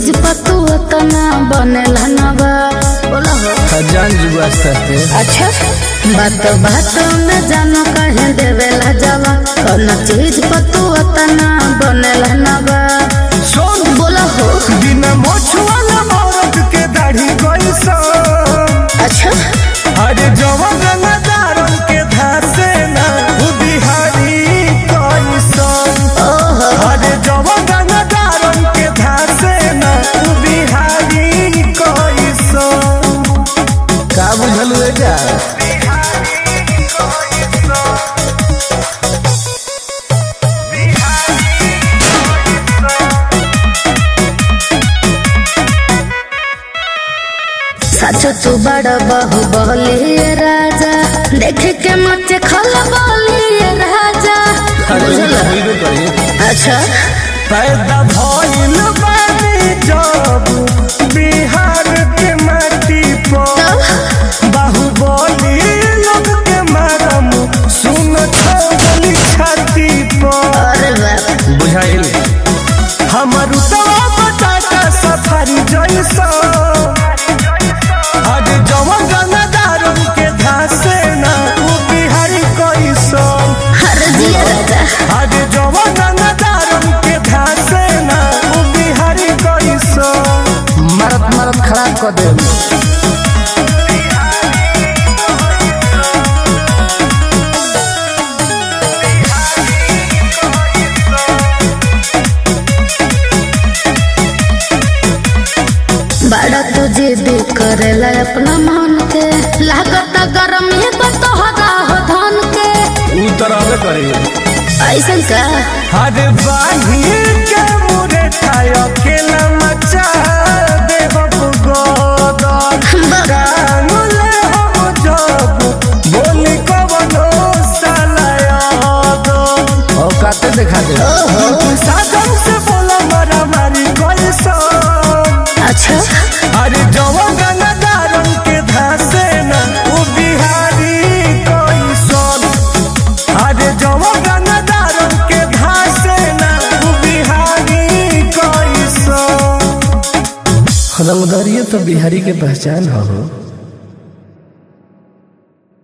चीज पतू तना बनेला नवा बोला हो खजान जुआ सस्ते अच्छा बात बात में जानो कहे देवेला जवा कौन चीज पतू तना बनेला नवा सुन बोला हो बिना मोछवाला औरत के दाढ़ी गई सो अच्छा अरे जवन रंगदारन के धासे ना उ बिहारी कोई सो ओहो अरे जवन रंगदारन के धासे ना उ बिहारी कोई सो का बुझल है जा सच तू बड़ बहु बलिए राजा देख के मत खल बलिए राजा बुझल अच्छा पैदा भइल बानी जब बिहार के माटी पर तब बाहुबली लोग के मारम सुन छली छाती पर अरे बाप बुझाइल हमर उतवा बताता सफारी जैसा आज जवन गंगादारन के धासे ना उ बिहारी कैसन हर जिया राजा आज जवन गंगादारन के धासे ना उ बिहारी कैसन मरत मरत खराब कर दे बड़ा तू जिद करेला अपना मन के लागत गरम है बतोहरा हो धन के उ तरह करे ऐसन का हर बाही के मुरे ठाय अकेला मचा दे बबु गोदर बड़ा कानुले हम जब बोली कवनो सालायादो औकाते दिखा दे साधन से बोला मारा मारी कैसा अच्छा अरे जवन गंगादारन के धासे ना उ बिहारी कैसन अरे जवन गंगादारन के धासे ना उ बिहारी कैसन रंगदारिये तो बिहारी के पहचान हो